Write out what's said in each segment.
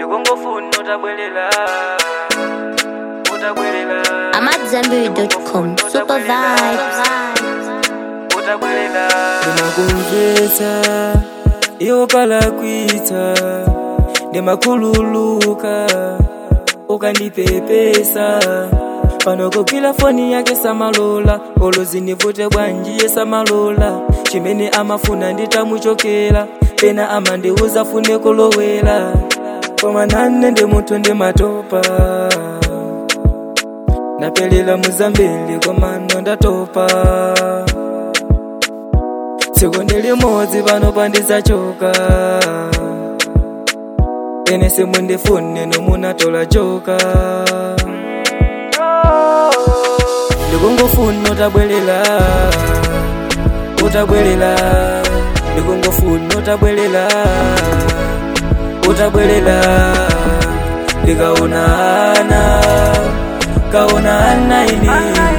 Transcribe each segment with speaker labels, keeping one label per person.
Speaker 1: ndikungofuna utabwelela utabwelela
Speaker 2: I'm at Zambiri.com. Super vibes.
Speaker 1: utabwelela
Speaker 3: ndimakumvetsa iwo kalakwitsa ndimakhululuka ukandipepesa pano kugwira foni yake samalola olo zinivute bwanjiye samalola chimene amafuna nditamuchokera pena amandiuza fune kulowera koma nane ndi munthu ndimatopa napelera muzambili komano ndatopa tsiku ndi limodzi pano pandizachoka ene simundifune nomunatola joka ndikungofuna utabwelela utabwelela ndikungofuna utabwelela utabwelela ndikaonana kaonana ini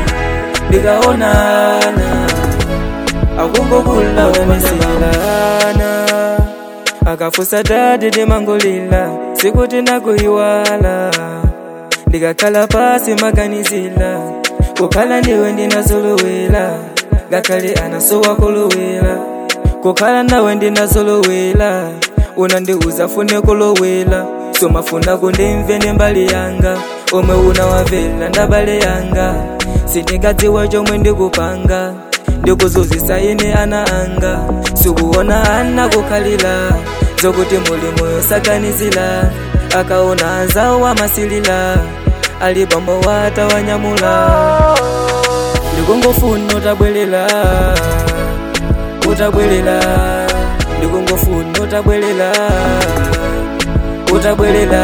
Speaker 3: ndikaonana akungokula umeselana akafusa dadi ndimangolila sikuti nakuyiwala ndikakhala pasi maganizila kukhala ndiwe ndinazolowela ngakhale anasowa kulowela kukhala nawe ndinazolowela unandiuza fune kulowela somafuna kundimve nembali yanga omwe unawavela ndabale yanga sindingadziwa chomwe ndikupanga ndikuzuzisa ine ana anga sikuona ana kukhalira zokuti muli moyo saganizira akaona anzawo amasilira ali bambo wata wanyamula ndikungofuna utabwelela utabwelela ndikungofuna utabwelela utabwelela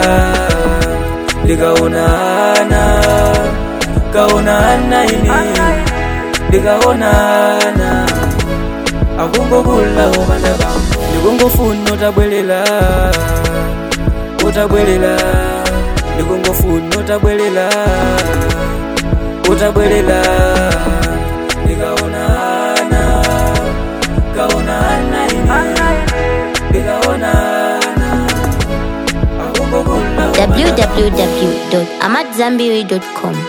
Speaker 3: ndikaonana kaonana ini ndikaonana akungokula umanaba ndikungofuna utabwelela utabwelela ndikungofuna utabwelela utabwelela ndikaonana kaonana ini ndikaonana akungokula
Speaker 2: www.amatzambiri.com.